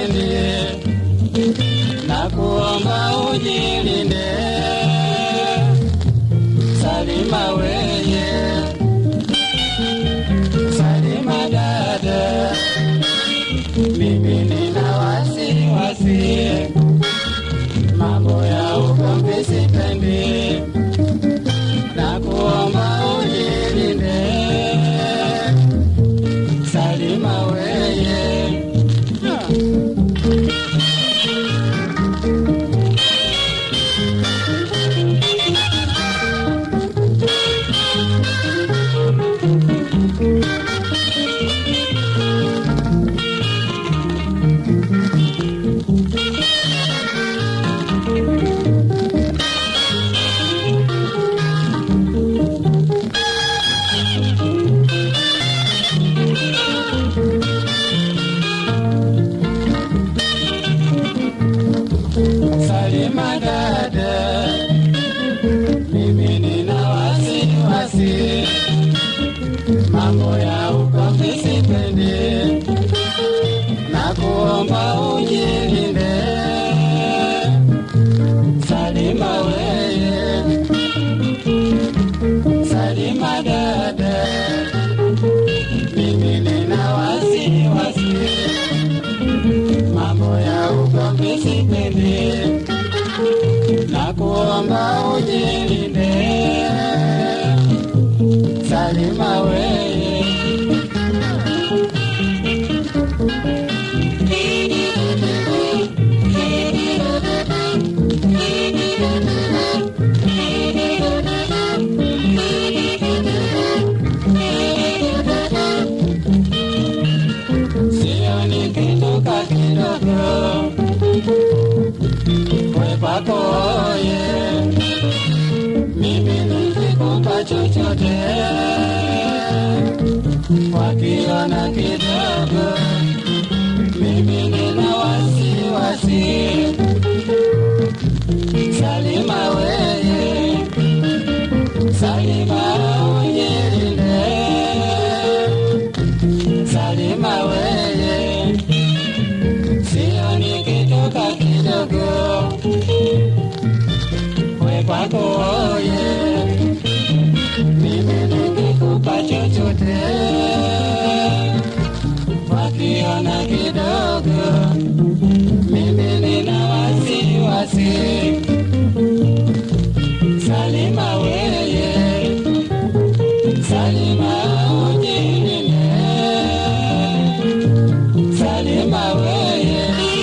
sipendi, na kuomba ujilinde. Salima weye, Salima dada, mimi nina wasiwasi, mambo ya ugomvi sipendi, na kuomba ujilinde. Salima weye, Salima dada, mimi nina wasiwasi, mambo ya ugomvi sipendi, na kuomba ujilinde. Salima weye, Salima dada, mimi nina wasiwasi, mambo ya ugomvi sipendi na kuomba ujilinde. Salima weye, sio nikitoka kidogo we kwako ye, mimi nikikupa chochote wakiona kidogo, mimi nina wasiwasi. Salima weye, Salima ujilinde, Salima weye, sio nikitoka kidogo we kwako ye, mimi nikikupa chochote wakiona kidogo, mimi nina wasiwasi. Salima weye, Salima ujilinde, Salima weye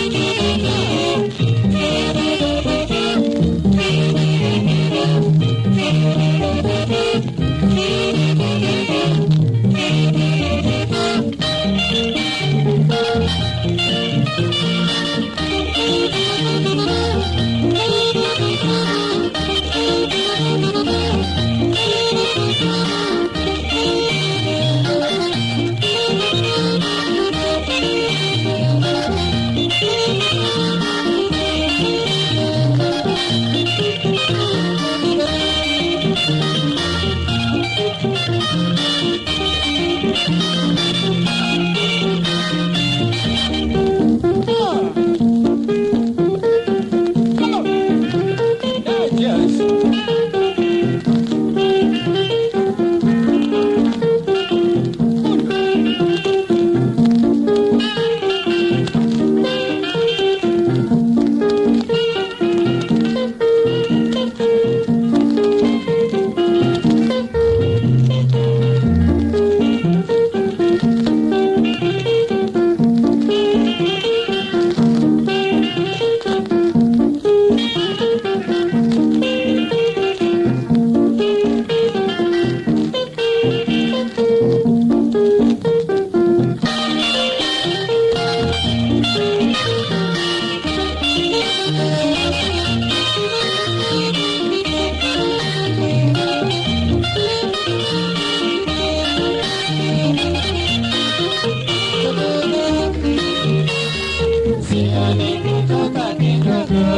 sioni kutoka kidogo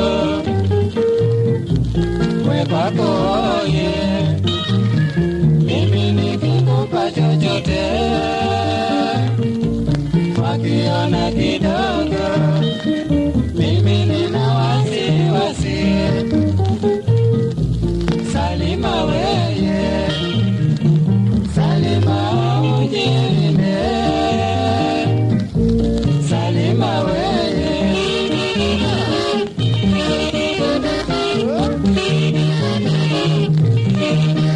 we kwako ye mimi nikikupa chochote wakiona kidogo Thank you.